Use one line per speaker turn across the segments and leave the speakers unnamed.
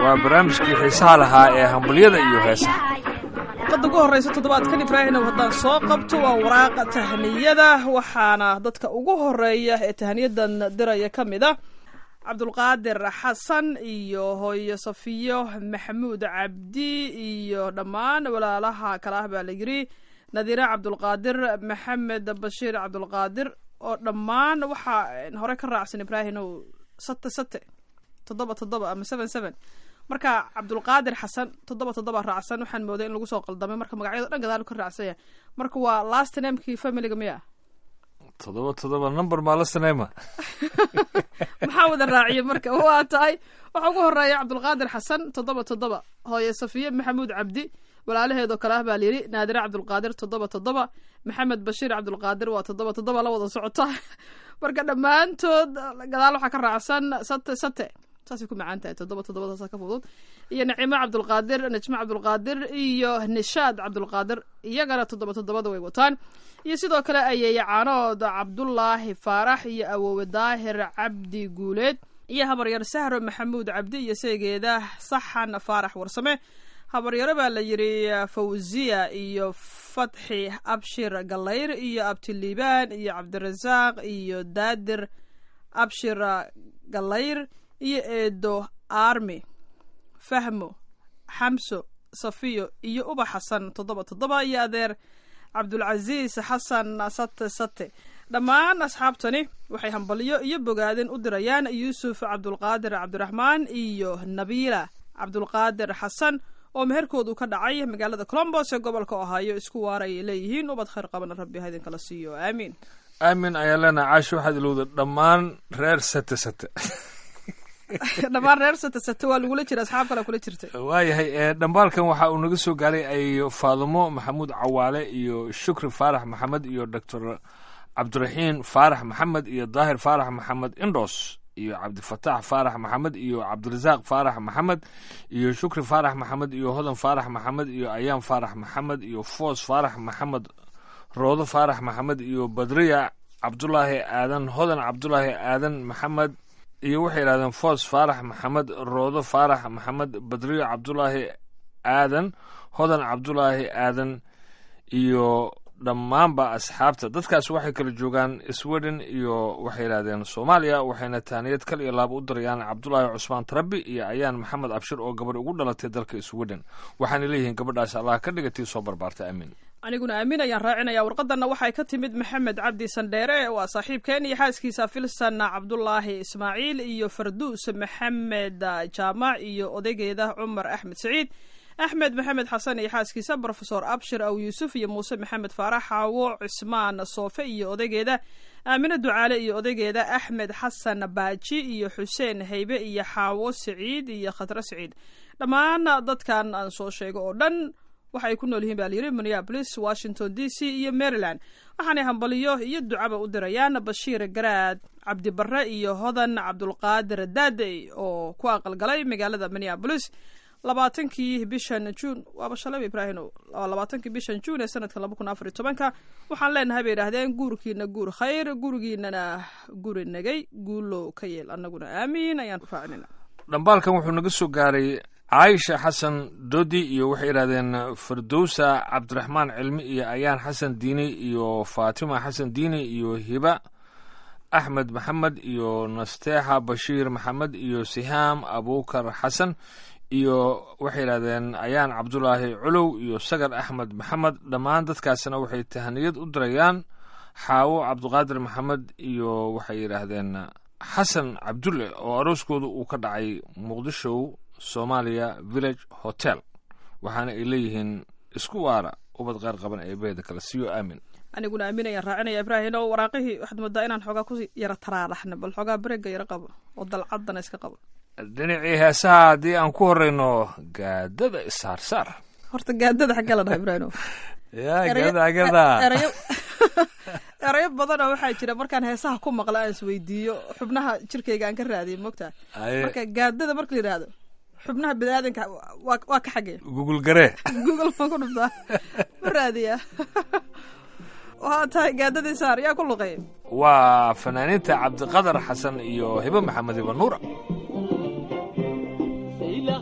waa barnaamijkii xiisaha lahaa ee hambalyada iyo heesaha
qada ugu horreysa toddobaadkan ibraahimow haddaan soo qabto waa waraaqa tahniyada waxaana dadka ugu horeeya ee tahniyadan diraya ka mid a cabdulqaadir xasan iyo hooyo safiyo maxamuud cabdi iyo dhammaan walaalaha kale ah baa la yiri nadiire cabdulqaadir maxamed bashiir cabdulqaadir oo dhammaan waxaa hore ka raacsan ibraahimow sate sate toddoba toddoba ama seven seven marka cabdulqaadir xasan toddoba toddoba raacsan waxaan mooday in lagu soo qaldamay marka magacyado dhan gadaal ka raacsanya marka waa last namekii familiga miya
toddoba toddoba number maa la saneema
maxaa wada raaciya marka waa tahay waxaa ugu horeeya cabdulqaadir xasan toddoba toddoba hooye safiye maxamuud cabdi walaalaheedoo kale ah baa layidhi naadire cabdulqaadir toddoba toddoba maxamed bashiir cabdulqaadir waa toddoba toddoba la wada socota marka dhammaantood gadaal waxaa ka raacsan sate sate saasay ku macaan tahay toddoba toddobadaasa ka fudud iyo nacimo cabdulqaadir najmo cabdulqaadir iyo nishaad cabdulqaadir iyagana toddoba toddobada way wataan iyo sidoo kale ayeeye caanood cabdulaahi faarax iyo awoowe daahir cabdi guuleed iyo habaryar sahro maxamuud cabdi iyo seegeeda saxan faarax warsame habaryaro baa la yidhi fawziya iyo fatxi abshir gallayr iyo abtiliibaan iyo cabdirasaaq iyo daadir abshir gallayr iyo eedo armi fahmo xamso safiyo iyo uba xasan toddoba toddoba iyo adeer cabdulcasiis xasan sate sate dhammaan asxaabtani waxay hambalyo iyo bogaadin u dirayaan yuusuf cabdulqaadir cabdiraxmaan iyo nabiila cabdulqaadir xasan oo meherkoodu ka dhacay magaalada colombos ee gobolka ohaayo isku waar ayay leeyihiin ubad khayr qabana rabbi ha idinkala siiyo aamiin
aamin ayaa leenaha caashi waxaad ilowda dhammaan reer sate sate
dhammaan reer sate sate waa lagula jira asxaab kale kula jirta
waayahay dhambaalkan waxa uu naga soo gaaray ay faadumo maxamuud cawaale iyo shukri faarax maxamed iyo doctor cabdiraxiin faarax maxamed iyo daahir faarax maxamed indos iyo cabdifataax faarax maxamed iyo cabdirasaaq faarax maxamed iyo shukri faarax maxamed iyo hodan faarax maxamed iyo ayaan faarax maxamed iyo foos faarax maxamed roodo faarax maxamed iyo badriya cabdulaahi aadan hodan cabdulaahi aadan maxamed iyo waxay yidhahdeen foos faarax maxamed roodo faarax maxamed badriyo cabdulaahi aadan hodan cabdulaahi aadan iyo dhammaanba asxaabta dadkaas waxay kala joogaan sweden iyo waxay yidhahdeen soomaaliya waxayna taaniyad kal iyo laaba u dirayaan cabdulaahi cusmaan tarabi iyo ayaan maxamed abshir oo gabadh ugu dhalatay dalka sweden waxaana leeyihiin gabadhaas allah ka dhigatii soo barbaarta aamin
aniguna aamin ayaan raacinaya warqadanna waxay ka timid maxamed cabdi sandheere waa saaxiibkeen iyo xaaskiisa filsan cabdulaahi ismaaciil iyo farduus maxamed jaamac iyo odaygeeda cumar axmed saciid axmed maxamed xasan iyo xaaskiisa brofesor abshir aw yuusuf iyo muuse maxamed faarax xaawo cismaan soofe iyo odaygeeda aamine ducaale iyo odaygeeda axmed xasan baaji iyo xuseen haybe iyo xaawo saciid iyo khadre saciid dhammaan dadkan aan soo sheego oo dhan waxa ay ku nool yihiin baa layidhi minneabolis washington d c iyo maryland waxaanay hambaliyo iyo ducaba u dirayaan bashiir garaad cabdibare iyo hodan cabdulqaadir daadey oo ku aqalgalay magaalada minneabolis labaatankii bishan juun waaba shalay ibraahino labaatankii bishan juun ee sanadka laba kun afar iyo tobanka waxaan leenahay bay yidhahdeen guurkiina guur khayr gurigiinana guri nagay guulow ka yeel annaguna aamiin ayaan raacinayna
dhambaalkan wuxuu naga soo gaaray caaisha xasan dodi iyo waxay yidhahdeen firdowsa cabdiraxmaan cilmi iyo ayaan xasan diini iyo faatima xasan diini iyo hiba axmed maxamed iyo nasteexa bashiir maxamed iyo sihaam abukar xasan iyo waxay yidhahdeen ayaan cabdulaahi culow iyo sagar axmed maxamed dhammaan dadkaasina waxay tahaniyad u dirayaan xaawo cabdiqaadir maxamed iyo waxay yidhaahdeen xasan cabdulle oo arooskooda uu ka dhacay muqdisho somalia village hotel waxaana ay leeyihiin isku waara ubad qeyr qaban ee beeda kale siyo aamin
aniguna aamin ayaan raacinaya ibraahim oo waraaqihii waxaad moodaa inaan xoogaa ku yara taraaraxna bal xoogaa bareega yara qabo oo dalcaddana iska qabo
dhinacii heesaha haddii aan ku horeyno gaadada isaarsaar
horta gaadada xaggee la dhaha ibraahim
ya gaadada agada
erayo erayo badanoo waxaa jira markaan heesaha ku maqla aan isweydiiyo xubnaha jirkayga aan ka raadiyo mogtaa marka gaadada marka la yidhaahdo xubnaha biniaadanka waa waa ka xagee
gugul garee
google maan ku dhuftaa ma raadiyaa waa tahay gaadadii saar yaa ku luqeey
waa fanaaniinta cabdiqadar xasan iyo hibe maxamed iba nuura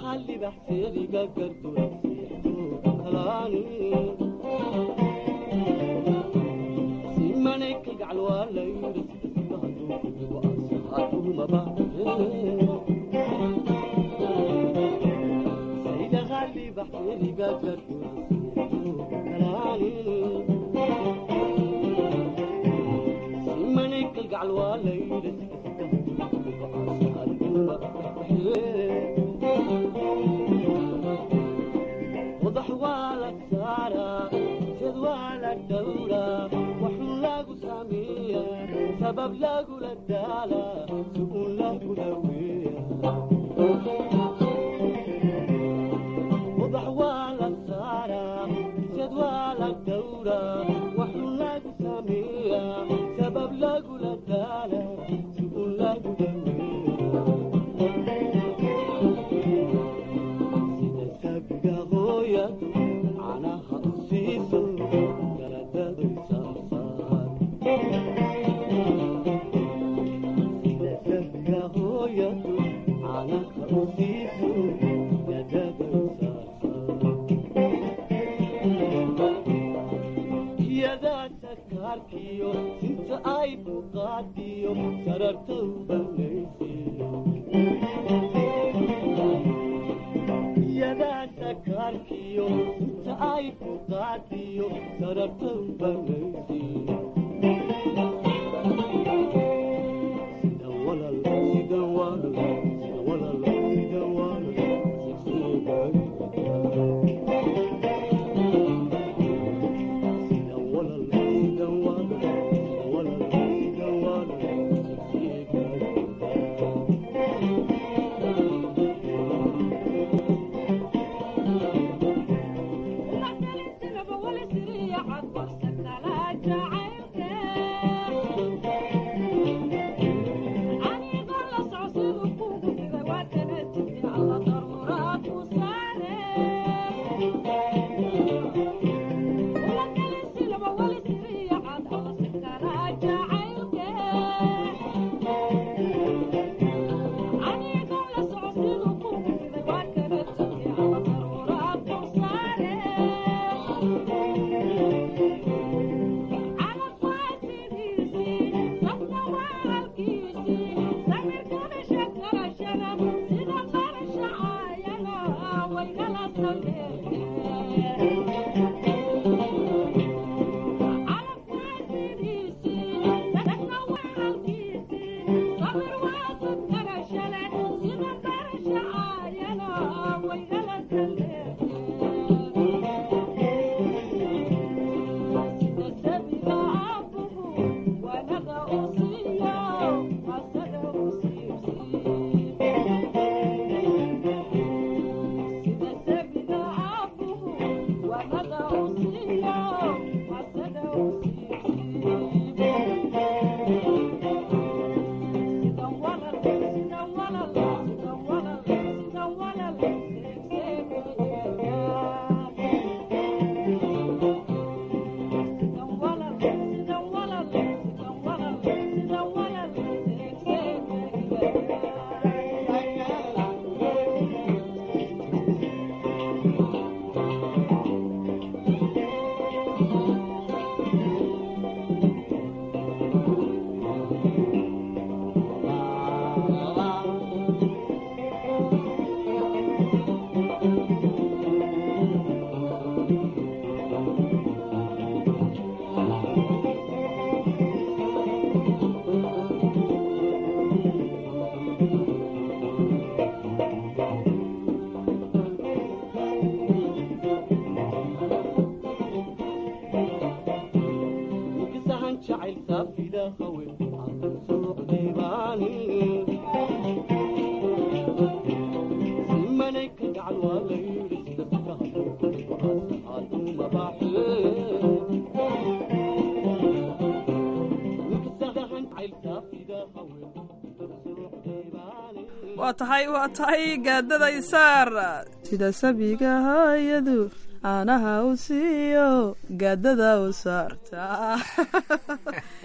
waa tahay waa tahay gaadada isaar sida sabiga hayadu caanaha u siiyo gaadada u saarta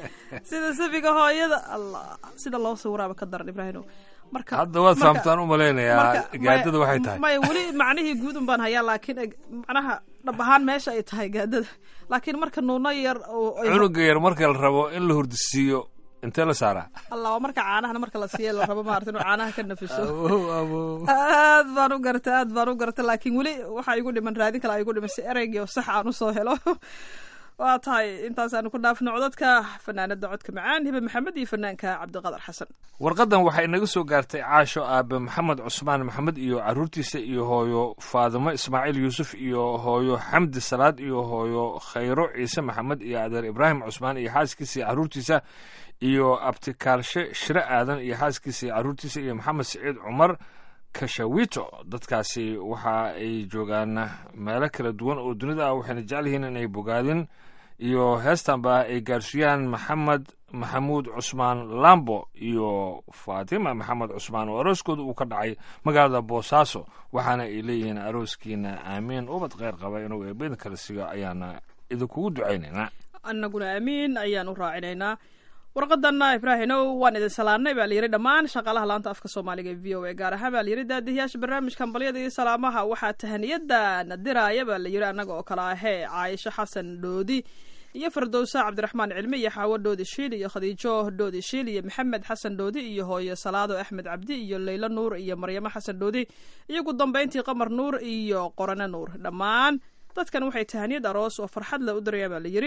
sida safiga hooyada allah sida loo sawiraaba ka daran ibraahimo marka
hadda waad
marka-
fahamtaan u malaynayaa
marka-
gaadada
maya-
waxay tahay
maya weli macnihii guud un baan hayaa laakiin eg- macnaha dhab ahaan meesha ay tahay gaadada laakiin marka nuuno yar oo ay-
cunuga yar marka la rabo in la hurdisiiyo intee la saaraa
allah waa marka caanahana marka la siiya la rabo maarata inuu caanaha ka nafiso
Abow, abow.
aad baan u gartay aad baan u gartay laakiin weli waxaa igu dhiman raadin kale igu dhiman si ereygii oo sax aan usoo helo waa tahay intaasaanu ku dhaafno codadka fanaanada codka macaan hibe maxamed iyo fanaanka cabdiqadar xasan
warqadan waxay inaga soo gaartay caasho aabe maxamed cusmaan maxamed iyo caruurtiisa iyo hooyo faadimo ismaaciil yuusuf iyo hooyo xamdi salaad iyo hooyo khayro ciise maxamed iyo adeer ibraahim cusmaan iyo xaaskiisa iyo caruurtiisa iyo abtikaalshe shire aadan iyo xaaskiisa iyo caruurtiisa iyo maxamed siciid cumar kashawito dadkaasi waxa ay joogaan meelo kala duwan oo dunida ah waxayna jecel yihiin inay bogaadin iyo heestanba ay gaarsiiyaan maxamed maxamuud cusmaan lambo iyo faatima maxamed cusmaan oo arooskooda uu ka dhacay magaalada boosaaso waxaana ay leeyihiin arooskiina aamiin ubad kheyr qaba inuu eebeda kala siiyo ayaana idinkugu ducaynaynaa
annaguna aamiin ayaan u raacinaynaa warqadanna ibraahinow waan idin salaanay baa layidhi dhammaan shaqaalaha laanta afka soomaaliga ee v o a gaar ahaan baa layidhi daadihiyaasha barnaamijka hambalyada iyo salaamaha waxaa tahaniyada nadiraaya baa layidhi annaga oo kale ahee caaisho xasan dhoodi iyo fardowsa cabdiraxmaan cilmi iyo xaawo dhoodi shiil iyo khadiijo dhoodi shiil iyo maxamed xasan dhoodi iyo hooyo salaado axmed cabdi iyo leylo nuur iyo maryamo xasan dhoodi iyo ugu dambayntii qamar nuur iyo qorane nuur dhammaan dadkan waxay tahaniyad aroos oo farxad leh u dirayaan baa layidhi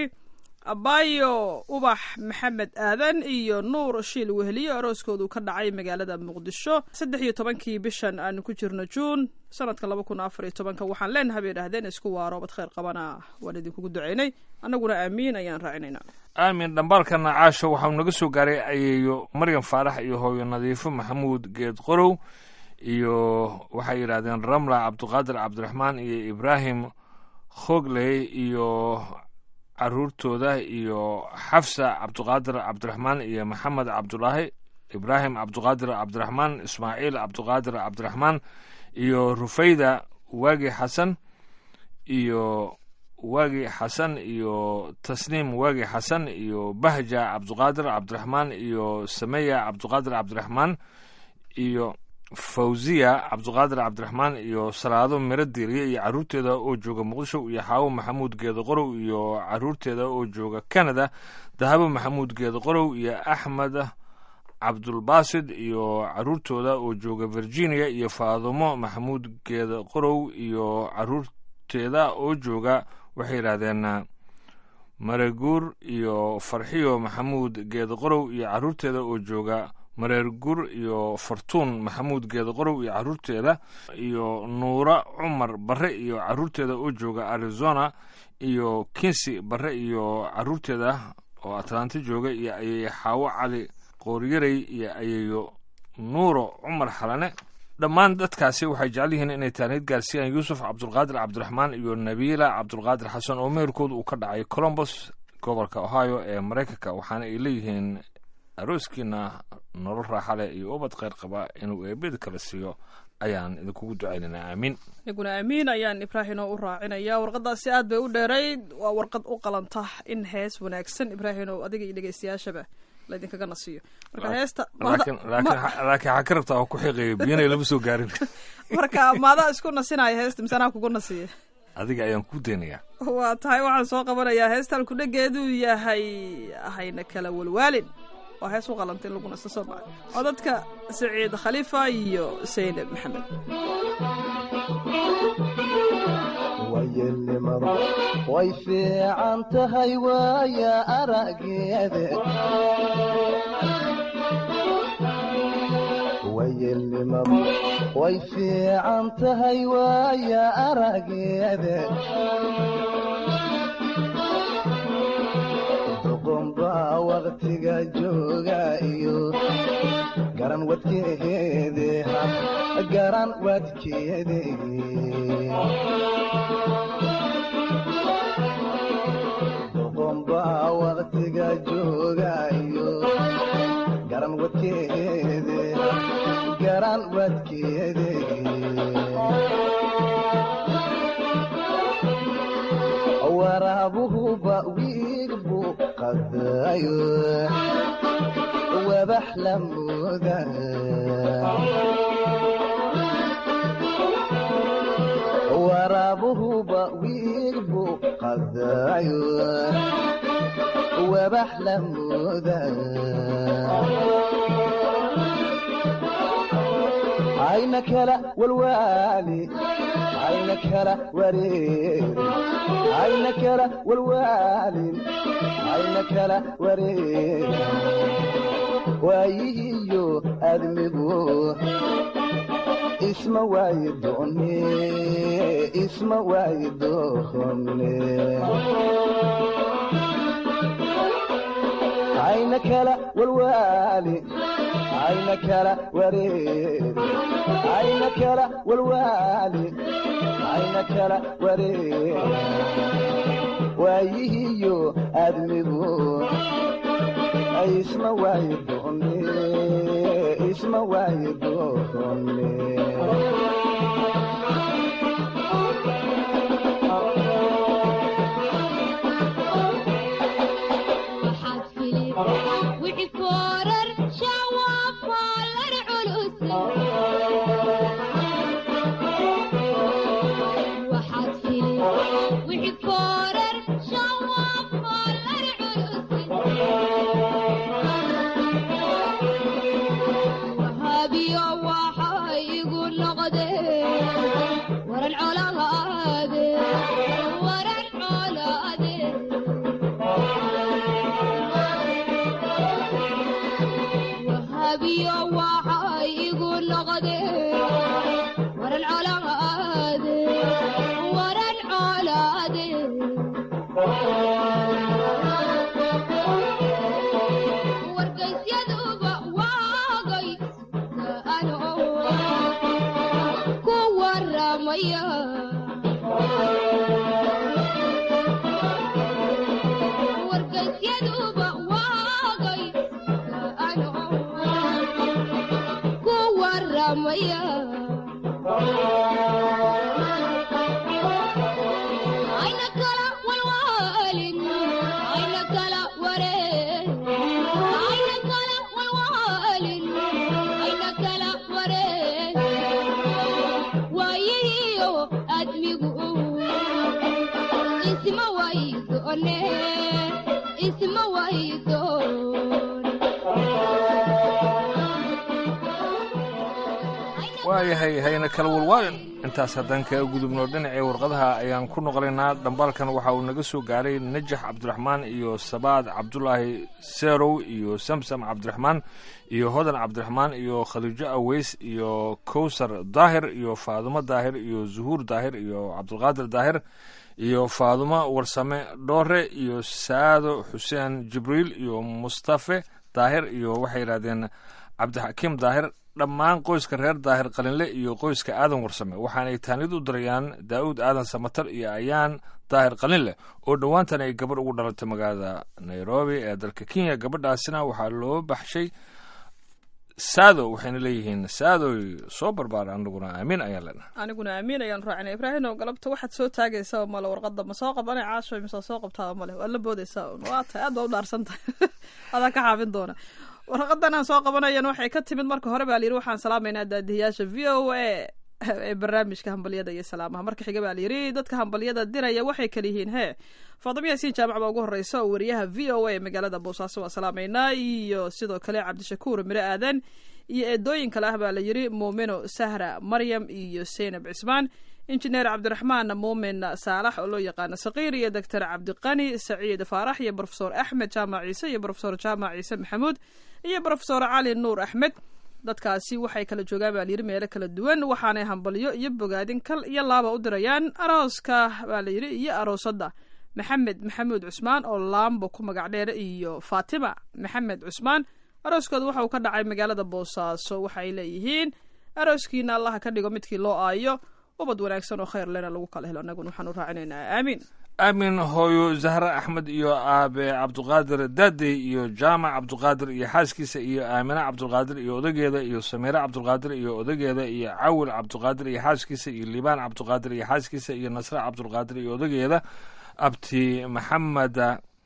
abayo ubax maxamed aadan iyo nuur shiil weheliyo arooskoodu ka dhacay magaalada muqdisho saddex iyo tobankii bishan aanu ku jirno juun sanadka laba kun afar iyo tobanka waxaan leenahay bay idhahdeen isku waaro bad kheyr qabana waan idinkugu ducaynay annaguna aamiin ayaan raacinaynaa
aamin dhambaalkana caasho waxau naga soo gaaray ayeeyo maryam faarax iyo hooyo nadiifo maxamuud geed qorow iyo waxay yidhahdeen ramla cabdiqaadir cabdiraxmaan iyo ibraahim khogley iyo caruurtooda iyo xafsa cabdiqaadir cabdiraxmaan iyo maxamed cabdulaahi ibraahim cabdiqaadir cabdiraxmaan ismaaciil cabdiqaadir cabdiraxmaan iyo rufayda waagi xasan iyo waagi xasan iyo tasniim waagi xasan iyo bahja cabdiqaadir cabdiraxmaan iyo sameya cabdiqaadir cabdiraxmaan iyo fawziya cabdiqaadir cabdiraxmaan iyo salaado miro diiriye iyo caruurteeda oo jooga muqdisho iyo xaawo maxamuud geeda qorow iyo caruurteeda oo jooga canada dahabo maxamuud geeda qorow iyo axmed cabdulbaasid iyo caruurtooda oo jooga virginia iyo faadumo maxamuud geeda qorow iyo caruurteeda oo jooga waxay yidhahdeen mareguur iyo farxiyo maxamuud geeda qorow iyo caruurteeda oo jooga mareergur iyo fartuun maxamuud geeda qorow iyo caruurteeda iyo nuura cumar barre iyo caruurteeda oo jooga arizona iyo kinsi barre iyo caruurteeda oo atlanto jooga iyo ayeeyo xaawo cali qooryaray iyo ayeeyo nuuro cumar xalane dhammaan dadkaasi waxay jecel yihiin inay taaniyad gaarsiiyaan yuusuf cabdulqaadir cabdiraxmaan iyo nabiila cabdulqaadir xasan oo meherkooda uu ka dhacay colombos gobolka ohio ee maraykanka waxaana ay leeyihiin arooskiina nolol raaxa leh iyo ubad kheyr qaba inuu eebeda kala siiyo ayaan idinkugu ducaynaynaa aamiin
aniguna aamiin ayaan ibraahino u raacinaya warqadaasi aad bay u dheerayd waa warqad u qalanta in hees wanaagsan ibraahino adiga iyo dhegeystayaashaba laydinkaga nasiiyo marka heesta
laakiin laakiin laakiin waxaa ka rabtaa oo ku xiqeeya biyana lama soo gaarin
marka maadaa isku nasinaya heesta mise anaa kugu nasiya
adiga ayaan ku daynayaa
waa tahay waxaan soo qabanayaa heestan kudhegeeduu yahay hayna kala walwaalin waa hees u qalanta in lagu nasto soo maa codadka saciid khaliifa iyo saynab maxamed
wayelnimadu way fiican tahay waaya arageede wayelnimadu way fiican tahay waaya arageede duqunbaa waqtiga jooga iyo garan wadkeede garan wadkeede duqunbaa waqtiga jooga iyo garan wadkeede garan wadkeede waraabuhuba wiig buu qadayo wabax la mooda waraabuhuba wiil buu qadayo wabax la mooda ayna kala walwaali ayna kala wareeri ayna kala walwaalin ayna kala wareeri waayihiyo admigu isma waayi doone isma waayi doone ayna kala walwaali ayna kala wareeri ayna kala walwaali ayna kala wareeri waayihiyo admigu isma waayi doone isma waayi doone
waxaad fili wixii foorar shawafaalar culus waxaad fili wixii foorar shawafaalar culus wahaabiyo waxay igu noqdeen waran colaade waran colaade wahabiyo waxay igu noqdeen waran colaade waran colaade wargaysyaduba waagay ano ku waramaya wargaysyaduba waagay ano ku waramaya ayna kala walwaalin ayna kala wareen ayna kala walwaalin ayna kala wareen waayihiyo admigu isma waydoone isma waydoone
waayahay hayna kala walwaalin intaas haddaan kaga gudubno dhinacii warqadaha ayaan ku noqonaynaa dhambaalkan waxa uu naga soo gaaray najax cabdiraxmaan iyo sabaad cabdulaahi seerow iyo samsam cabdiraxmaan iyo hodan cabdiraxmaan iyo khadiijo aweys iyo kowsar daahir iyo faadumo daahir iyo zuhuur daahir iyo cabdulqaadir daahir iyo faadumo warsame dhoore iyo saado xuseen jibriil iyo mustafe daahir iyo waxay yidhahdeen cabdixakiim daahir dhammaan qoyska reer daahir qalinle iyo qoyska aadan warsame waxaanay taanid u dirayaan daa'uud aadan samatar iyo ayaan daahir qalinleh oo dhowaantan ay gabadh ugu dhalatay magaalada nairobi ee dalka kenya gabadhaasina waxaa loo baxshay saado waxayna leeyihiin saadoy soo barbaara anaguna aamin ayaan leenahay
aniguna aamin ayaan raacina ibraahim oo galabta waxaad soo taagaysaa male warqada ma soo qabana caasho mise soo qabtaa male waa la boodaysaa un waa tahay aad baa u dhaarsan tahay adaa ka xaafin doona warqadan aan soo qabanayan waxay ka timid marka hore baa layidhi waxaan salaamaynaa daadihiyaasha v o a ee barnaamijka hambalyada iyo salaamaha marka xiga baa layidhi dadka hambalyada diraya waxay kala yihiin hee faadimo yaasiin jaamac baa ugu horeysa oo wariyaha v o a ee magaalada boosaaso waa salaamaynaa iyo sidoo kale cabdishakuur mire aadan iyo eedooyin kale ah baa layidhi muumino sahra maryam iyo seynab cismaan injineer cabdiraxmaan muumin saalax oo loo yaqaano saqiir iyo doctor cabdiqani saciid faarax iyo brofesor axmed jaamac ciise iyo brofesor jaamac ciise maxamuud iyo brofesor cali nuur axmed dadkaasi waxay kala joogaan baa layidhi meelo kala duwan waxaanay hambalyo iyo bogaadin kal iyo laaba u dirayaan arooska baa layidhi iyo aroosadda maxamed maxamuud cusmaan oo laambo ku magac dheer iyo faatima maxamed cusmaan arooskooda waxa uu ka dhacay magaalada boosaaso waxaay leeyihiin arooskiina allaha ka dhigo midkii loo aayo ubad wanaagsan oo khayr lena lagu kala helo annaguna waxaan u raacinaynaa aamiin
aamin hooyo zahre axmed iyo aabe cabduqaadir daadey iyo jaamac cabduqaadir iyo xaaskiisa iyo aamine cabdulqaadir iyo odageeda iyo samiire cabdulqaadir iyo odageeda iyo cawil cabduqaadir iyo xaaskiisa iyo liibaan cabduqaadir iyo xaaskiisa iyo nasre cabdulqaadir iyo odageeda abti maxamed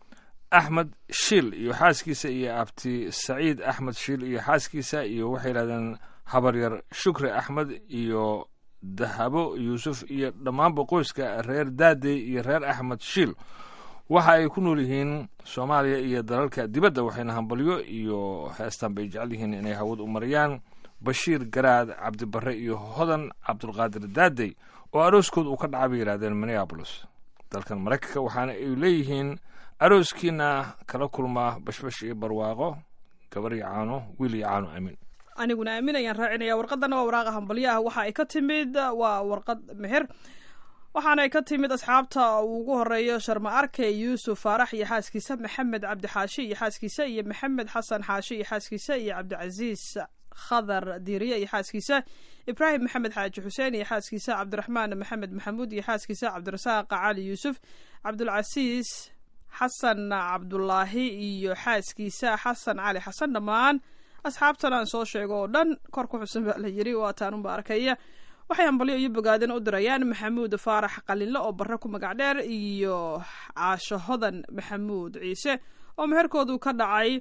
axmed shiil iyo xaaskiisa iyo abti saciid axmed shiil iyo xaaskiisa iyo waxay yidhahdeen habaryar shukri axmed iyo dahabo yuusuf iyo dhammaanba qoyska reer daadey iyo reer axmed shiil waxa ay ku nool yihiin soomaaliya iyo dalalka dibadda waxayna hambalyo iyo heestan bay jecel yihiin inay hawad u mariyaan bashiir garaad cabdibarre iyo hodan cabdulqaadir daadey oo arooskood uu ka dhaca bay yidhahdeen minneabolis dalkan maraykanka waxaana ay leeyihiin arooskiina kala kulmaa bashbash iyo barwaaqo gabar iyo caano wiil iyo caano amiin
aniguna aamin ayaan raacinaya warqadana waa waraaqa hambalyaha waxa ay ka timid waa warqad meher waxaana ay ka timid asxaabta uu ugu horeeyo sharma arke yuusuf faarax iyo xaaskiisa maxamed cabdi xaashi iyo xaaskiisa iyo maxamed xasan xaashi iyo xaaskiisa iyo cabdicasiis khadar diiriye iyo xaaskiisa ibraahim maxamed xaaji xuseen iyo xaaskiisa cabdiraxmaan maxamed maxamuud iyo xaaskiisa cabdirasaaq cali yuusuf cabdulcasiis xasan cabdulaahi iyo xaaskiisa xasan cali xasan dhammaan asxaabtan aan soo sheego oo dhan kor ku xusan baa la yiri waa taanunba arkaya waxay hambalyo iyo bogaadin u dirayaan maxamuud faarax qalinle oo barre ku magac dheer iyo caasho hodan maxamuud ciise oo meherkoodu ka dhacay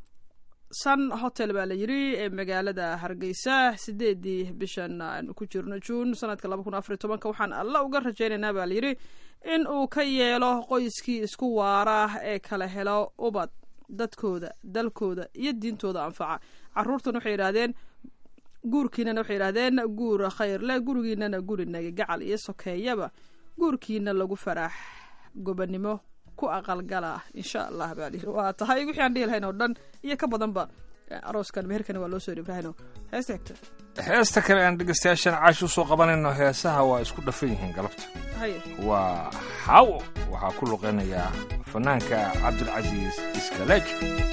sun hotel baa la yiri ee magaalada hargeysa sideedii bishan aanu ku jirno juun sanadka laba kun afariy tobanka waxaan alla uga rajaynaynaa baa layidhi in uu ka yeelo qoyskii isku waara ee kala helo ubad dadkooda dalkooda iyo diintooda anfaca caruurtan waxay yidhaahdeen guurkiinana waxay yidhahdeen guur khayr leh gurigiinana guri nagagacal iyo sokeeyaba guurkiina lagu faraax gobanimo ku aqalgala insha allah baa lihi waa tahay wixii aan dhihi lahayn oo dhan iyo ka badanba arooskan meherkani waa loo soo ibrahino heesta xigta
heesta kale aan dhegeystayaashan caash u soo qabanayno heesaha waa isku dhafan yihiin galabta
haye
waa xaawo waxaa ku luqeynayaa fanaanka cabdilcasiis iskaleej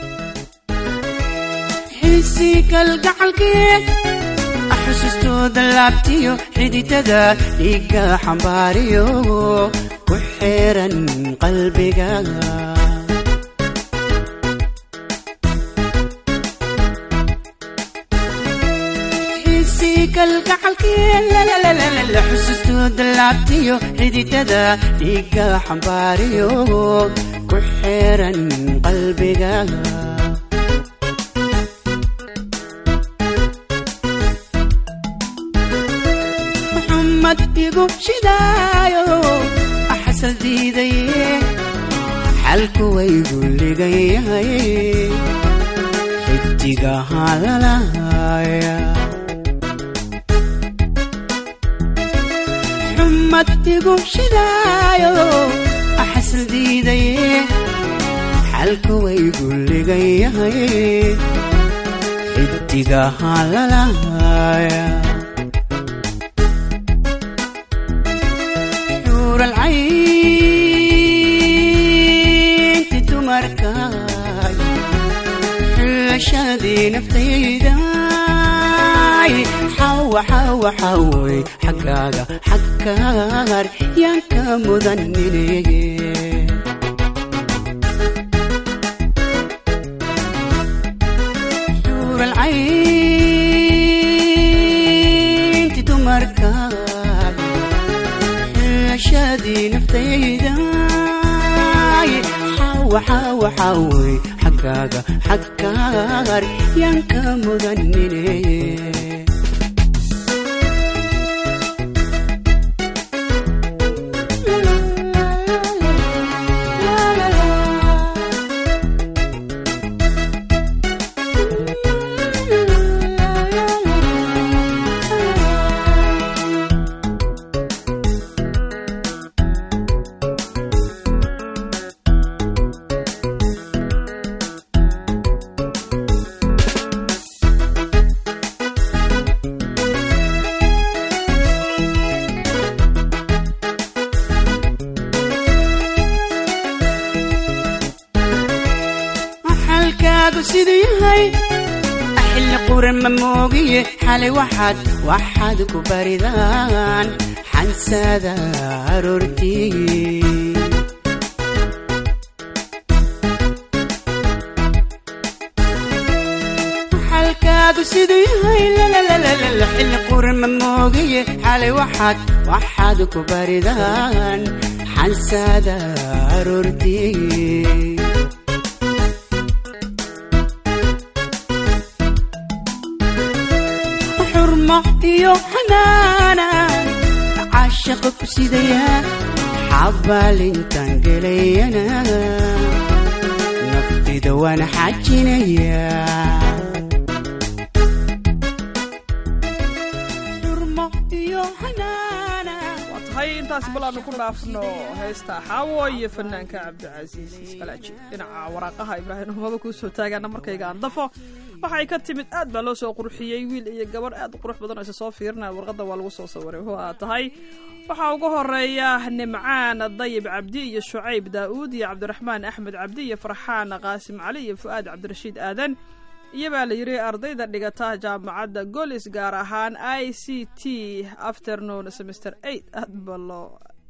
xiisii kalgacalkeed xusustooda laabtiyo xididada dhiigga xambaariyo ku xeeran qalbiga xiisii kalgacalkeed xusustooda laabtiyo xididada dhiigga xambaariyo ku xeeran qalbiga maxamad igu shidaayo axasal diidaye xalku waygu ligayahay xidigaha lalahaya xumad igu shidaayo axasal diidaye xalku waygu ligayahay xidigaha lalahaya alcaynti dumarkaay xulashadii naftayday xawa xawa xaway xaggaaga xagkaar yaan ka mudanine alcaynti dumarkaay xulashadii naftayday xawa xawa xaway xaggaaga xagkaar yaan ka mudanine xalkaagu siduu yahay xilli quran ma moogiye xalay waxaad waxaad ku baridaan xansada aroortii xalkaagu siduu yahay lalalala xilli quran ma moogiye xalay waxaad waxaad ku baridaan xansada aroortii xurmo iyo xanaanan caashaqa ku sidayaa xabaalintaan gelayana naftida waan xajinayaa xurmo iyo xanaanan
waa tahay intaasi bal aanu ku dhaafno heesta xaawo iyo fanaanka cabdicasiis iskalaaji dhinaca waraaqaha ibraahim humaba kuu soo taagaana markayga aan dafo waxay ka timid aad baa loo soo qurxiyey wiil iyo gabarh aad u qurux badan oo isa soo fiirinaya warqadda waa lagu soo sawiray waa tahay waxaa ugu horeeya nimcaan dayib cabdi iyo shucayb daa'uud iyo cabdiraxmaan axmed cabdi iyo farxaan qaasim cali iyo fu'aad cabdirashiid aadan iyo baa la yidhi ardayda dhigata jaamacadda golis gaar ahaan i c t afternoon semester eight aad ba loo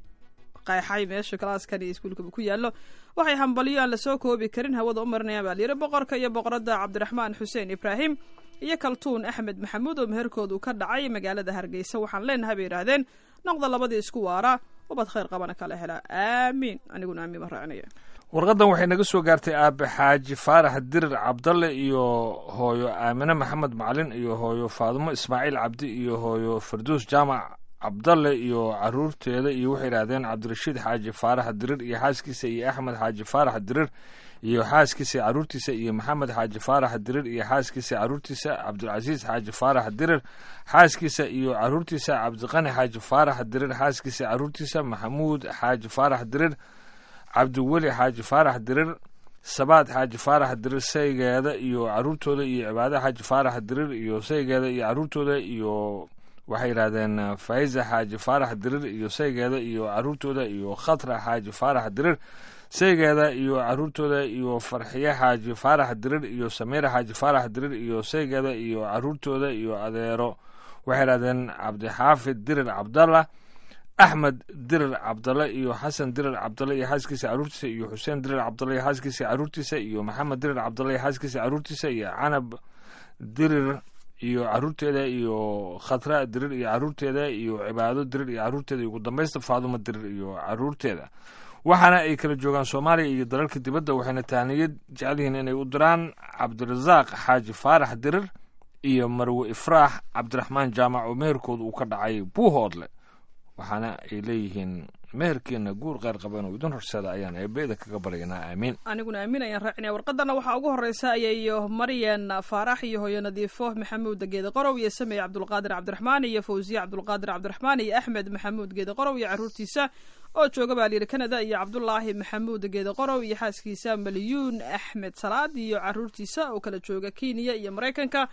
qayxay meesha kalaaskan iyo iskuulkaba ku yaallo waxay hambaliyo aan lasoo koobi karin hawada u marinayaan baa layidhi boqorka iyo boqoradda cabdiraxmaan xuseen ibraahim iyo kaltuun axmed maxamuud oo meherkoodu ka dhacay magaalada hargeysa waxaan leenahay bay yidhaahdeen noqda labadii isku waara ubad khayr qabana kala hela aamiin aniguna aamiin ma raacinaya
warqaddan waxay naga soo gaartay aabe xaaji faarax dirir cabdalle iyo hooyo aamine maxamed macalin iyo hooyo faadumo ismaaciil cabdi iyo hooyo farduus jaamac cabdalle iyo caruurteeda iyo waxay yidhaahdeen cabdirashiid xaaji faarax dirir iyo xaaskiisa iyo axmed xaaji faarax dirir iyo xaaskiisa caruurtiisa iyo maxamed xaaji faarax dirir iyo xaaskiisa caruurtiisa cabdilcasiis xaaji faarax dirir xaaskiisa iyo caruurtiisa cabdiqani xaaji faarax dirir xaaskiisa caruurtiisa maxamuud xaaji faarax dirir cabdiweli xaaji faarax dirir sabaad xaaji faarax dirir saygeeda iyo caruurtooda iyo cibaade xaaji faarax dirir iyo saygeeda iyo caruurtooda iyo waxay yidhahdeen faiza xaaji faarax dirir iyo saygeeda iyo caruurtooda iyo khatra xaaji faarax dirir saygeeda iyo caruurtooda iyo farxiye xaaji faarax dirir iyo samiira xaaji faarax dirir iyo saygeeda iyo caruurtooda iyo adeero waxay yidhahdeen cabdixaafid dirir cabdalla axmed dirir cabdalle iyo xasan dirir cabdalle iyo xaaskiisa caruurtiisa iyo xuseen dirir cabdalle iyo xaaskiisa caruurtiisa iyo maxamed dirir cabdalle iyo xaaskiisa caruurtiisa iyo canab dirir iyo caruurteeda iyo khatra dirir iyo caruurteeda iyo cibaado dirir iyo caruurteeda iyo ugu dambaysta faadumo dirir iyo caruurteeda waxaana ay kala joogaan soomaaliya iyo dalalka dibadda waxayna tahniyad jecel yihiin inay u diraan cabdirasaaq xaaji faarax dirir iyo marwe ifraax cabdiraxmaan jaamac oo meherkooda uu ka dhacay buuhoodle waxaana ay leeyihiin meherkiina guur qeyr qaban oo idin horsada ayaan eebeeda kaga baryaynaa aamiin
aniguna aamin ayaan raacinaya warqadana waxaa ugu horeysa ayayo maryan faarax iyo hooyo nadiifo maxamuud geede qorow iyo samey cabdulqaadir cabdiraxmaan iyo fawsiye cabdulqaadir cabdiraxmaan iyo axmed maxamuud geede qorow iyo caruurtiisa oo jooga baa layidhi canada iyo cabdulaahi maxamuud geede qorow iyo xaaskiisa malyuun axmed salaad iyo caruurtiisa oo kala jooga kenya iyo maraykanka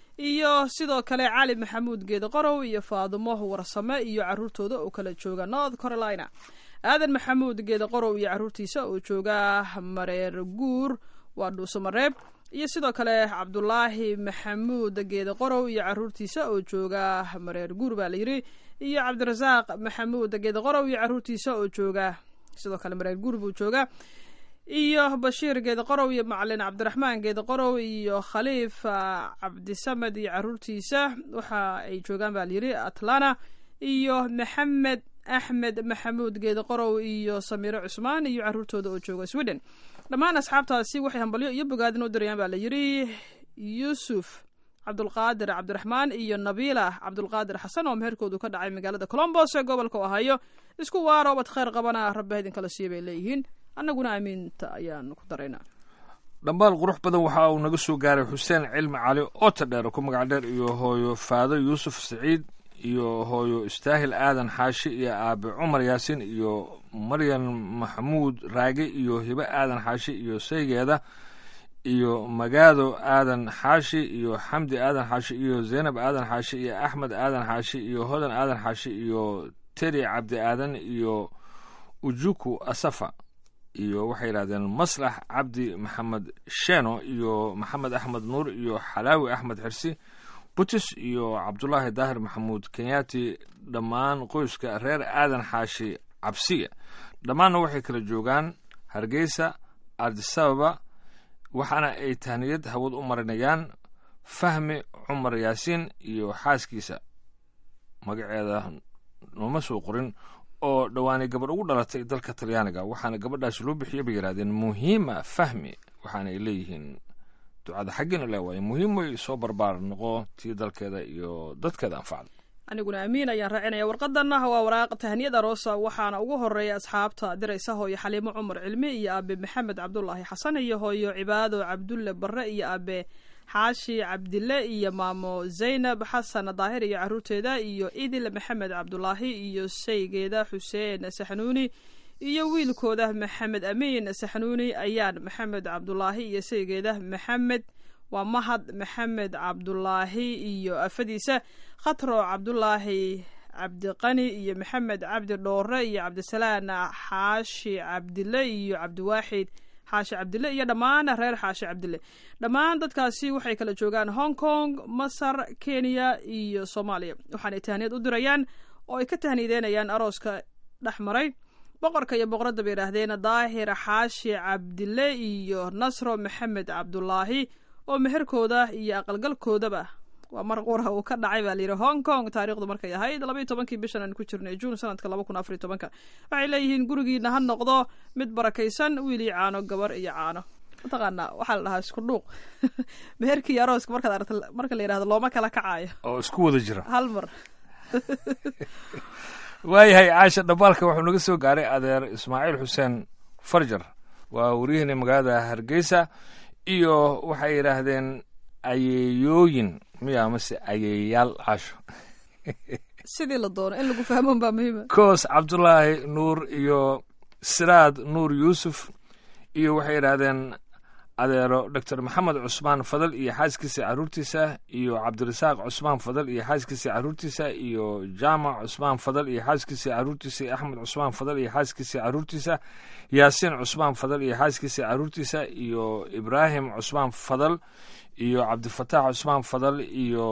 iyo sidoo kale cali maxamuud geede qorow iyo faadumo warsame iyo caruurtooda oo kala jooga north carolina aadan maxamuud geede qorow iyo caruurtiisa oo jooga mareer guur waa dhuuso mareeb iyo sidoo kale cabdulaahi maxamuud geede qorow iyo caruurtiisa oo jooga mareer guur baa layidhi iyo cabdirasaaq maxamuud geede qorow iyo caruurtiisa oo jooga sidoo kale mareer guur buu jooga iyo bashiir geede qorow iyo macalin cabdiraxmaan geede qorow iyo khaliif cabdisamed iyo caruurtiisa waxa ay joogaan baa layidhi atlana iyo maxamed axmed maxamuud geede qorow iyo samiiro cusmaan iyo caruurtooda oo jooga sweden dhammaan asxaabtaasi waxay hambalyo iyo bogaadin u dirayaan baa layidhi yuusuf cabdulqaadir cabdiraxmaan iyo nabiila cabdulqaadir xasan oo meherkoodu ka dhacay magaalada colombos ee gobolka ohaayo isku waaro obad khayr qabana rabbi idinkala siiya bay leeyihiin annaguna aamiinta ayaan ku daraynaa
dhambaal qurux badan waxa uu naga soo gaaray xuseen cilmi cali oota dheer ku magac dheer iyo hooyo faado yuusuf saciid iyo hooyo istaahil aadan xaashi iyo aabe cumar yaasin iyo maryan maxamuud raage iyo hibe aadan xaashi iyo saygeeda iyo magaado aadan xaashi iyo xamdi aadan xaashi iyo zaynab aadan xaashi iyo axmed aadan xaashi iyo hodan aadan xaashi iyo teri cabdi aadan iyo ujuku asafa iyo waxay yidhahdeen maslax cabdi maxamed sheno iyo maxamed axmed nuur iyo xalaawi axmed xirsi butis iyo cabdulaahi daahir maxamuud kenyaati dhammaan qoyska reer aadan xaashi cabsiya dhammaanna waxay kala joogaan hargeysa adisababa waxaana ay tahniyad hawad u marinayaan fahmi cumar yaasiin iyo xaaskiisa magaceeda nooma soo qorin oo dhowaanay gabadh ugu dhalatay dalka talyaaniga waxaana gabadhaasi loo bixiyay bay yidhahdeen muhiima fahmi waxaana ay leeyihiin ducada xaggiina le waaye muhiim way soo barbaar noqo tii dalkeeda iyo dadkeeda anfacda
aniguna amiin ayaan raacinaya warqadanna waa waraaq tahniyad aroosa waxaana ugu horeeya asxaabta diraysa hooyo xaliimo cumar cilmi iyo aabe maxamed cabdulaahi xasan iyo hooyo cibaado cabdulle barre iyo aabe xaashi cabdille iyo maamo zaynab xasan daahir iyo caruurteeda iyo idil maxamed cabdulaahi iyo saygeeda xuseen saxnuuni iyo wiilkooda maxamed amiin saxnuuni ayaan maxamed cabdulaahi iyo saygeeda maxamed waa mahad maxamed cabdulaahi iyo afadiisa khatro cabdulaahi cabdiqani iyo maxamed cabdi dhoore iyo cabdisalaan xaashi cabdille iyo cabdiwaaxid xaashi cabdille iyo dhammaan reer xaashi cabdille dhammaan dadkaasi waxay kala joogaan hong kong masar kenya iyo soomaaliya waxaanay tahniyad u dirayaan oo ay ka tahniideynayaan arooska dhex maray boqorka iyo boqoradda bay yidhaahdeen daahir xaashi cabdille iyo nasro maxamed cabdulaahi oo meherkooda iyo aqalgalkoodaba waa mar qura uu ka dhacay baa layidhi hong kong taariikhdu markay ahayd labaiyo tobankii bishan aan ku jirnay juun sanadka laba kun afariyo tobanka waxay leeyihiin gurigiina ha noqdo mid barakaysan wiil iyo caano gabar iyo caano mataqaanaa waxaa la dhahaa isku dhuuq meherkii iyo arooska markaad aragta marka la yidhahdo looma kala kacayo
oo isku wada jira
hal mar
waayahay caasha dhambaalka wuxuu naga soo gaaray adeer ismaaciil xuseen farjar waa waryaheena magaalada hargeysa iyo waxay yidhaahdeen ayeeyooyin miya mase ayeeyaal caasho
sidii la doono in lagu fahmoon baa muhiima
koos cabdulaahi nuur iyo siraad nuur yuusuf iyo waxay yidhaahdeen adeero doctor maxamed cusmaan fadal iyo xaaskiisa caruurtiisa iyo cabdirasaaq cusmaan fadal iyo xaaskiisa caruurtiisa iyo jaamac cusmaan fadal iyo xaaskiisa caruurtiisa iyo axmed cusmaan fadal iyo xaaskiisa caruurtiisa yaasiin cusmaan fadal iyo xaaskiisa caruurtiisa iyo ibraahim cusmaan fadal iyo cabdifataax cusmaan fadal iyo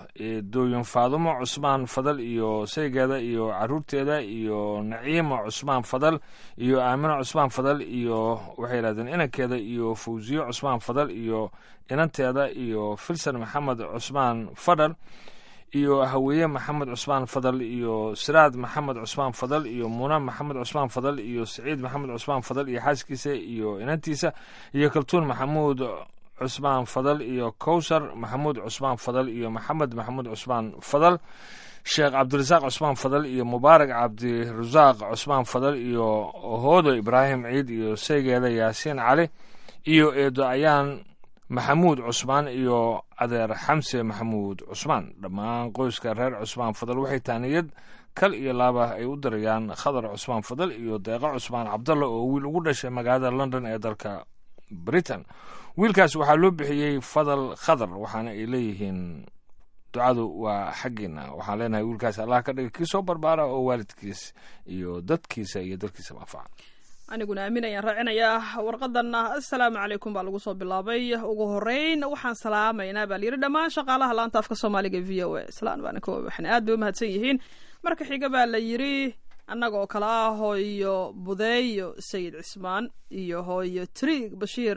dooyin faadumo cusmaan fadal iyo saygeeda iyo caruurteeda iyo naciima cusmaan fadal iyo aamino cusmaan fadal iyo waxay yidhahdeen inankeeda iyo fawsiyo cusmaan fadal iyo inanteeda iyo filsan maxamed cusmaan fadal iyo haweeye maxamed cusmaan fadal iyo siraad maxamed cusmaan fadal iyo muuna maxamed cusmaan fadal iyo saciid maxamed cusmaan fadal iyo xaaskiisa iyo inantiisa iyo kaltuun maxamuud cusmaan fadal iyo kowsar maxamuud cusmaan fadal iyo maxamed maxamuud cusmaan fadal sheekh cabdirasaaq cusmaan fadal iyo mubaarak cabdirasaaq cusmaan fadal iyo hoodo ibraahim ciid iyo saygeeda yaasiin cali iyo eedo ayaan maxamuud cusmaan iyo adeer xamse maxamuud cusmaan dhammaan qoyska reer cusmaan fadal waxay taaniyad kal iyo laaba ay u dirayaan khadar cusmaan fadal iyo deeqa cusmaan cabdalla oo wiil ugu dhashay magaalada london ee dalka britain wiilkaas waxaa loo bixiyey fadal khadar waxaana ay leeyihiin ducadu waa xaggiina waxaan leenahay wiilkaas allah ka dhiga kii soo barbaara oo waalidkiis iyo dadkiisa iyo dalkiisa manfaca
aniguna aamin ayaan raacinayaa warqadanna assalaamu calaykum baa lagu soo bilaabay ugu horeyn waxaan salaamaynaa baa layidhi dhammaan shaqaalaha laanta afka soomaaliga v o a islaan baana ka waxna aad bay u mahadsan yihiin marka xiga baa la yidhi annaga oo kale ah hooyo budeeyo sayid cismaan iyo hooyo triig bashiir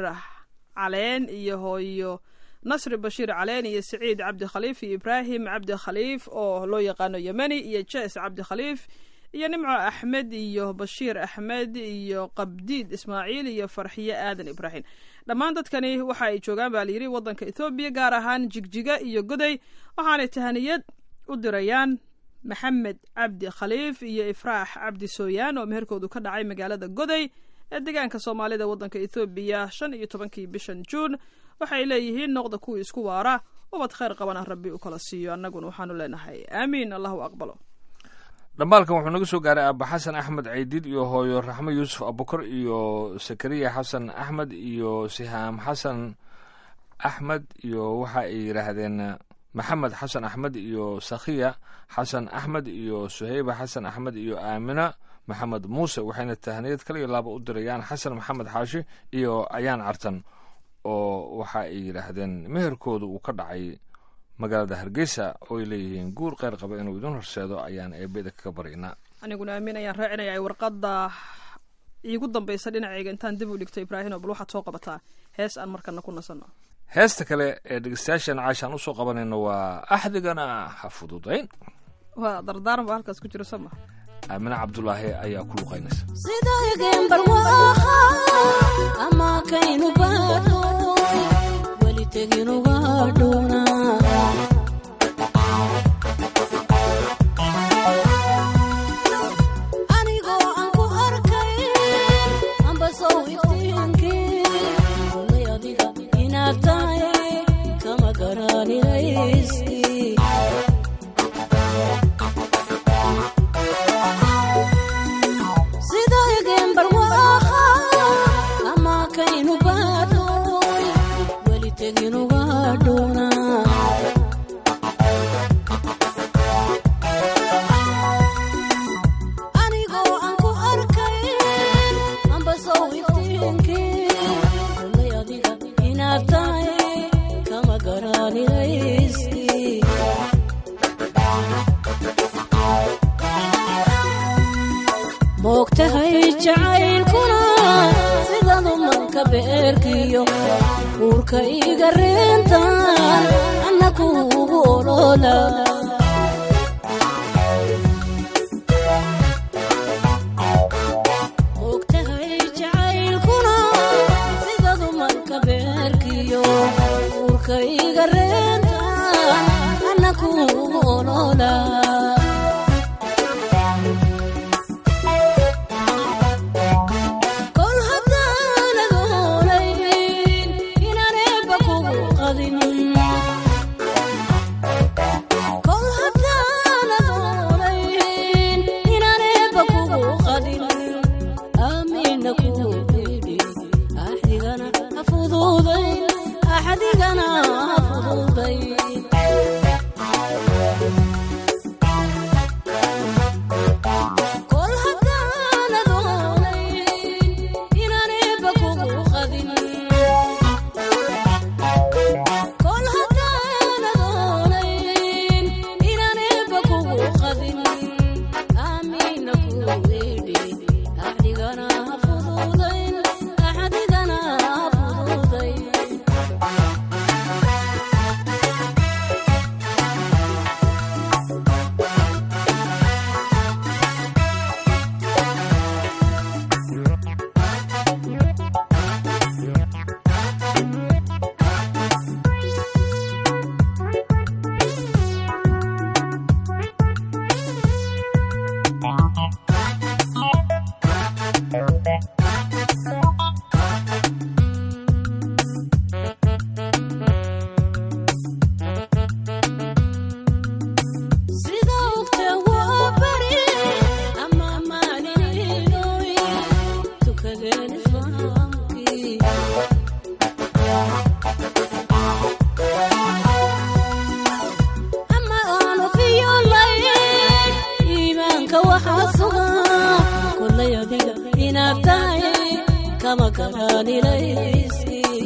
caleen iyo hooyo nasri bashiir caleen iyo saciid cabdi khaliif iyo ibraahim cabdi khaliif oo loo yaqaano yemeni iyo jes cabdi khaliif iyo nimco axmed iyo bashiir axmed iyo qabdiid ismaaciil iyo farxiye aadan ibraahim dhammaan dadkani waxa ay joogaan baa layidhi waddanka ethoobiya gaar ahaan jigjiga iyo goday waxaanay tahaniyad u dirayaan maxamed cabdi khaliif iyo ifraax cabdi sooyaan oo meherkoodu ka dhacay magaalada goday ee deegaanka soomaalida waddanka ethoobiya shan iyo tobankii bishan juun waxay leeyihiin noqda kuwii isku waara ubad khayr qabana rabbi u kala siiyo annaguna waxaanu leenahay aamiin allahu aqbalo
dhambaalkan wuxuu naga soo gaaray aaba xasan axmed caydiid iyo hooyo raxmo yuusuf abukar iyo sakariya xasan axmed iyo sihaam xasan axmed iyo waxa ay yidhaahdeen maxamed xasan axmed iyo sakhiya xasan axmed iyo suhayba xasan axmed iyo aamina maxamed muuse waxayna tahniyad kala iyo laaba u dirayaan xasan maxamed xaashi iyo ayaan cartan oo waxa ay yidhaahdeen meherkooda uu ka dhacay magaalada hargeysa oo ay leeyihiin guur kheyr qaba inuu idin horseedo ayaan eebeda kaga baryaynaa
aniguna aamin ayaan raacinaya warqadda iigu dambaysa dhinacayga intaan dib u dhigto ibraahim oo bal waxaad soo qabataa hees aan markana ku nasanno
heesta kale ee dhegeystayaashan caashaan usoo qabanayno waa axdigana ha fududayn
waa dardaaran baa halkaas ku jiro sama
aamine cabdulaahi ayaa ku luqaynaysa
sidaygen barwaaha ama kaynu baadno weli tegin uga dhunaa anigoo aan ku arkay ambasow iftiinkii ulay adiga inaad tahay kama garanayskii sida egembar waaha ama kaynu baadhoy weli tegin uga dhunaa anigoo aan ku arkay ambasow iftiinkii ulay adiga inaad tahay kama garanayskii moogtahay jacaylkuna sidadu manka beerkiyo uurka iga reentan anna kuugu olola moogtahay jacaylkuna sidadu manka beerkiyo uurka iga reentan anna kuugu olola kol haddaanad oolayn inaan eebba kugu qadin kol haddaanad oolayn inaan eebba kugu qadin aamiina kugu idhi axdigana ha fududayn axdigana ha fududayn kol haddaanad oolayn inaan eebba kugu qadin kol haddaanad oolayn inaan eebba kugu qadin aamiina kugu idhi axdigana ha fududayn axdigana ha fududayn sida ogta waa bari ama maalinidoy tukadeen islaamkii ama aanu fiyolayn iimaanka waxaa sugan kullay adiga inaad tahay kama garanayskii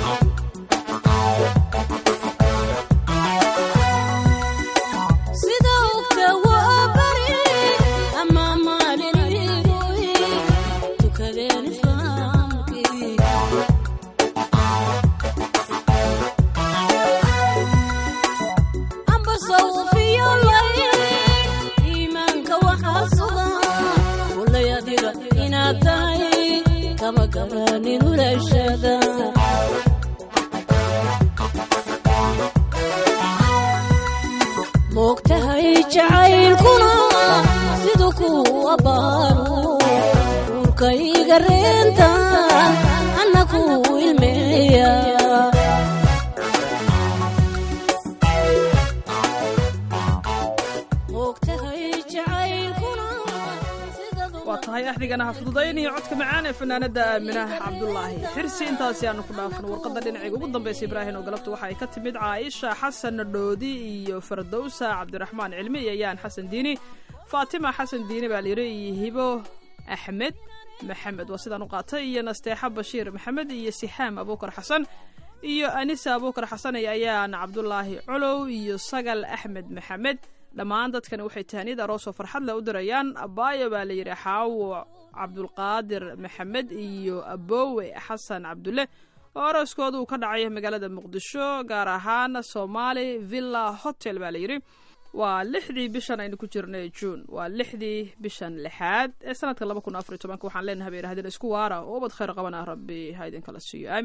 sida ogta waa bari ama maalinidoy tukadeen islaamkii amba sawfiyolayn iimaanka waxaa sugan kullay adiga inaad tahay kama garanin ulashada moogtahay jacaylkuna siduu ku abbaaro uurka iga reentan anna ku ilmeeya moogtahay jacaylkuna sidadu
waa tahay axdigana ha fududaynayo codka macaan ee fanaanada aaminaah cabdulaahi xirsi intaasi aanu ku dhaafno warqadda dhinacayga ugu dambaysa ibraahim oo galabta waxa ay ka timid caaisha xasan dhoodi iyo fardowsa cabdiraxmaan cilmi iyo yaan xasan diini faatima xasan diini baa layidhi iyo hibo axmed maxamed waa sidaan u qaatay iyo nasteexa bashiir maxamed iyo sihaam abuukar xasan iyo anisa abuukar xasan iyo ayaan cabdulaahi colow iyo sagal axmed maxamed dhammaan dadkani waxay tahaniyad aroosoo farxad leh u dirayaan abaayo baa layidhi xaawo cabdulqaadir maxamed iyo abowe xasan cabdulle oo arooskooda uu ka dhacay magaalada muqdisho gaar ahaan somali villa hotel baa layidhi waa lixdii bishan aynu ku jirnay juun waa lixdii bishan lixaad ee sanadka laba kun afar iyo tobanka waxaan leenahay bay yidhahdeen isku waara oo ubad khayr qabana rabbi ha idinkala siiyo aamiin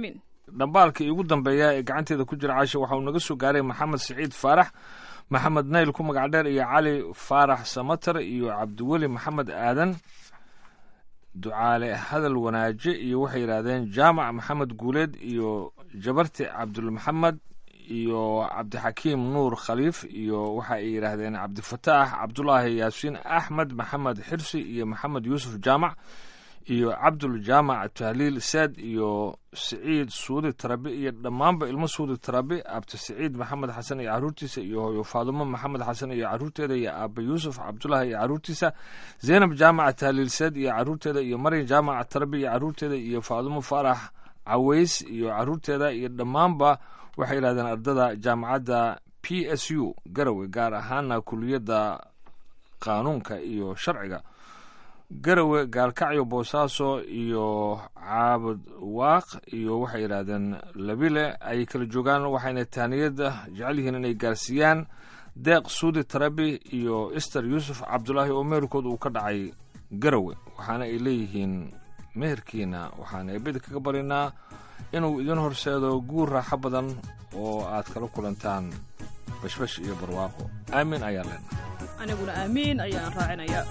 dhambaalka iigu dambeeya ee gacanteeda ku jira caasha waxa uu naga soo gaaray maxamed siciid faarax maxamed nayl ku magac dheer iyo cali faarax samatar iyo cabdiweli maxamed aadan ducaale hadal wanaaje iyo waxay yidhaahdeen jaamac maxamed guuleed iyo jabarti cabdulmaxamed iyo cabdixakiim nuur khaliif iyo waxa ay yidhaahdeen cabdifataax cabdulaahi yaasiin axmed maxamed xirsi iyo maxamed yuusuf jaamac iyo cabdul jaamac tahliil saad iyo siciid suudi tarabi iyo dhammaanba ilmo suudi tarabi abti siciid maxamed xasan iyo caruurtiisa iyo hooyo faadumo maxamed xasan iyo caruurteeda iyo aaba yuusuf cabdulaahi iyo caruurtiisa zaynab jaamac tahliil saad iyo caruurteeda iyo maryam jaamac tarabi iyo caruurteeda iyo faadumo faarax caways iyo caruurteeda iyo dhammaanba waxay yidhahdeen ardada jaamacadda p s u garowe gaar ahaana kuliyadda qaanuunka iyo sharciga garowe gaalkacyo boosaaso iyo caabud waaq iyo waxay yidhaahdeen labile ay kala joogaan waxayna tahniyada jecel yihiin inay gaarsiiyaan deeq suudi tarabi iyo ister yuusuf cabdulaahi oo meherkood uu ka dhacay garowe waxaana ay leeyihiin meherkiina waxaan eebada kaga barinaa inuu idin horseedo guur raaxo badan oo aad kala kulantaan bashbash iyo barwaaqo aamin ayaa leenahay
aniguna aamiin ayaan raacinayaa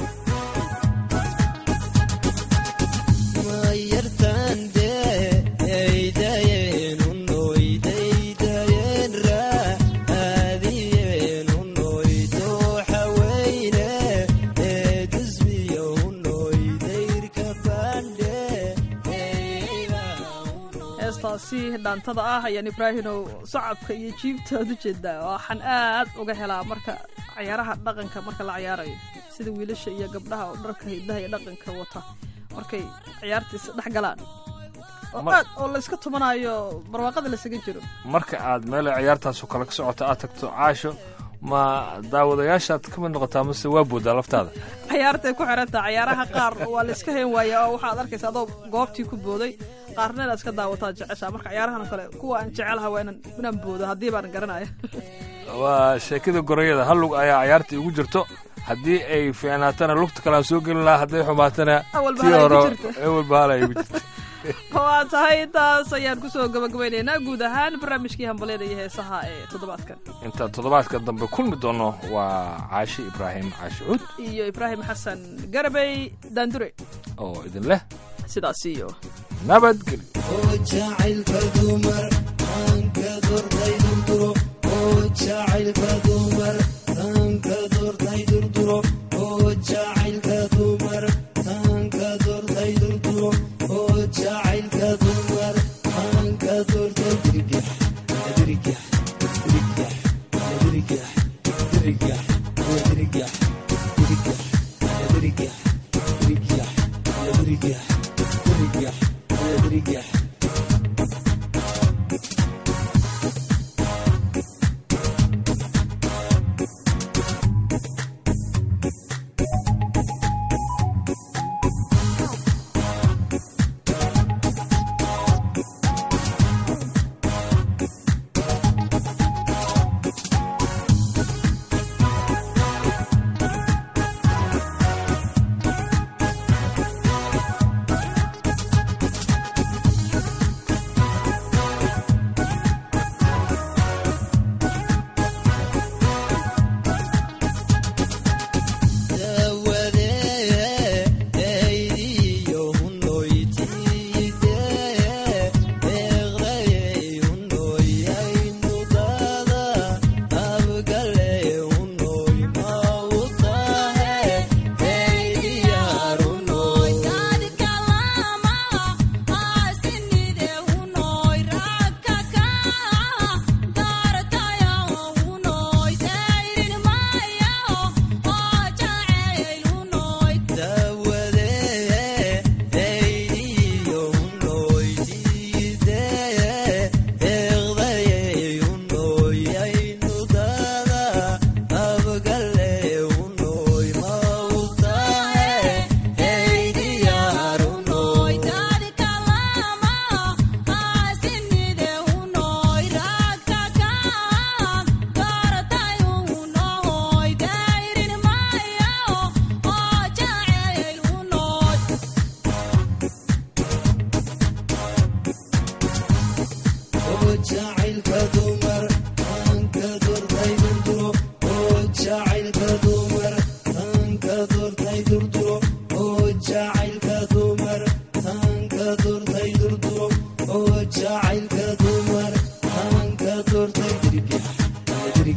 heestaasi dhaantada ah ayaan ibraahinow sacabka iyo jiibtaad u jeedaa waxaan aad uga helaa marka cayaaraha dhaqanka marka la cayaarayo sida wiilasha iyo gabdhaha oo dharka hidaha iyo dhaqanka wata markay ciyaartiisa dhex galaan oo
Mar-
aad oo layska tumanayo barwaaqada lasaga jiro
marka aad meel ciyaartaasoo kale ka socota aad tagto caasho ma daawadayaashaad ka mid noqotaa mase waa boodaa laftaada
cayaartay ku xirantaa cayaaraha qaar waa layska hayn waayaa oo waxaad arkaysa adoo goobtii ku booday qaarna inaad iska daawataa jeceshaa marka cayaarahan oo kale kuwa aan jecelaha waa inaan inaan boodo haddii baan garanaya
waa sheekada gorayada hal lug ayaa ciyaarta igu jirto haddii ay fiicnaatana lugta kale aan soo gelin lahaa hadday xumaatana
Awalba
tii
hala igu
hore
jirto.
awalba hala igu jirto
waa tahay intaas ayaan kusoo gabagabaynaynaa guud ahaan barnaamijkii hambalyada iyo heesaha ee toddobaadkan
inta toddobaadka dambe kulmi doono waa caashi ibraahim caashi cuud
iyo ibraahim xasan garabey daandure
oo idin leh
sidaas iyo
nabadgelyo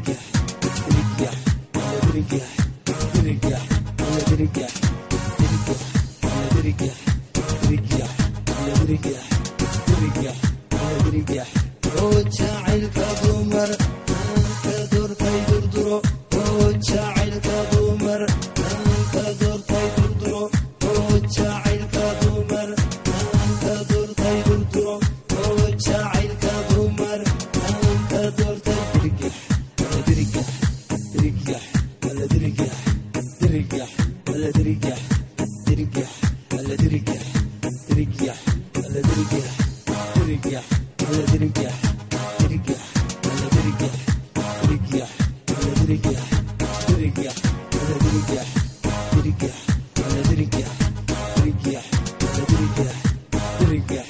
Yeah.